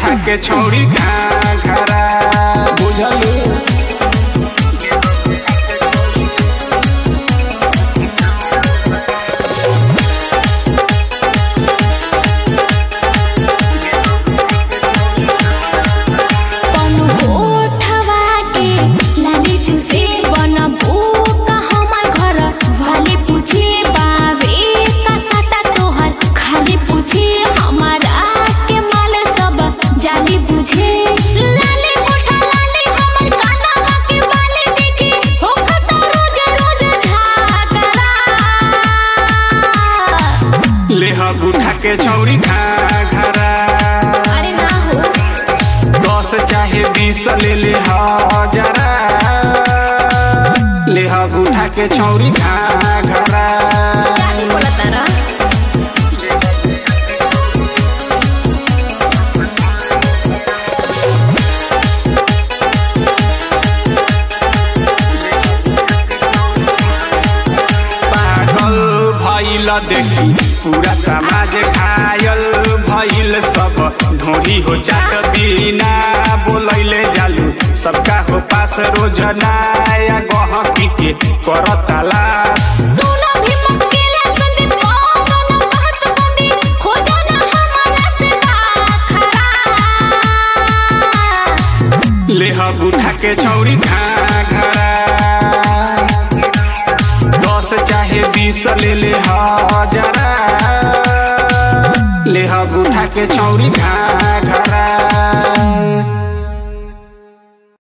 उठा के छौरी घाघरा बुझलू कौनो होठवा के लाली चूसे बनबू का हमर घर वाली पूछे बावे का सटा तोहर खाली पूछे हमारा के माल सब जाली बुझे लाली होठा लाली हमर कानवा के बाली देखी हो खता रोज रोज झागरा लेहब उठा के छौरी घाघरा अरे ना हो दस चाहे बीस ले ले हजरा लेहब उठा के छौरी घाघरा काहे बोला तारा पागल भइल देखी पूरा समाज घायल भइल सब ढोरी हो जात बिना बोलैले जालू सबका हो पास रोज नया गहकी के करताला सोना भी मक्केला संदीप कौनो बात बंदी खोजा ना हमारा से बाखरा लेहब उठा के छौरी घाघरा दस चाहे बीस ले ले हजरा लेहब उठा के छौरी घाघरा